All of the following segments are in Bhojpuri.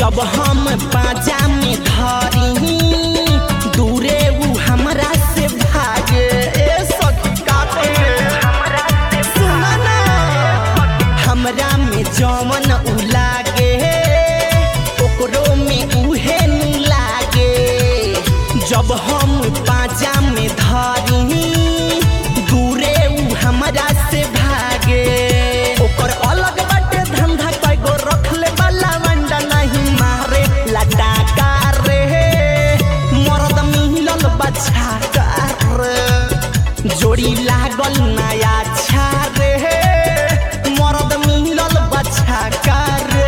जब हम बाजा में धरी दूरे उ हमरा से भागे ए सखी का कहे सुना ना हमरा में जवन उ लागे ओकरो में उहे नु लागे जब हम बाजा में धरी दूरे उ हमरा से भागे ओकर अलग बाटे धंधा कईगो रखले वाला वंडा नहीं मारे लटाका रे मरद मिलल बच्चा रे जोड़ी लागल नया छा रे मरद मिलल बच्चा रे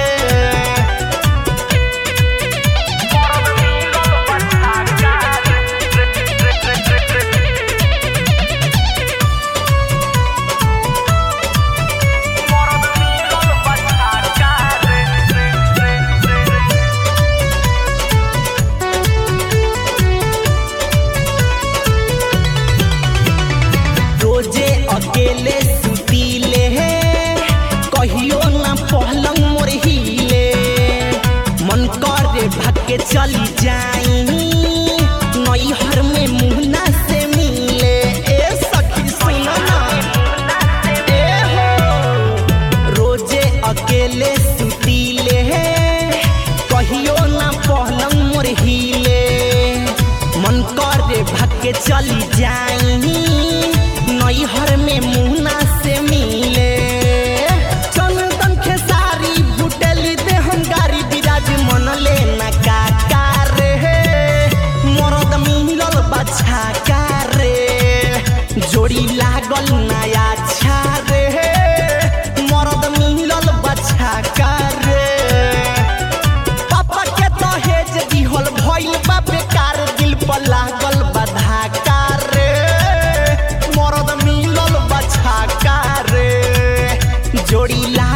रोजे अकेले सुतीले कहियो ना पहलंग मोर हिले मन करे भागे चली जाई नैहर में मुहना से मिले ए सखी सुन ना ए हो रोजे अकेले सुतीले कहियो ना पहलंग मोर हिले मन करे भागे चली जाई नैहर में मुहना से मिले चंदन खेसारी भुटेली दे हम गारी बिराज मन ले ना काका रे मरद मिलल बच्चा का रे जोड़ी लागल नया छा रे मरद मिलल बच्चा का रे पापा के दहेज दिहल भइल बा बेकार दिल पर लागल बधा रे मरद मिलल बछा रे जोड़ी ला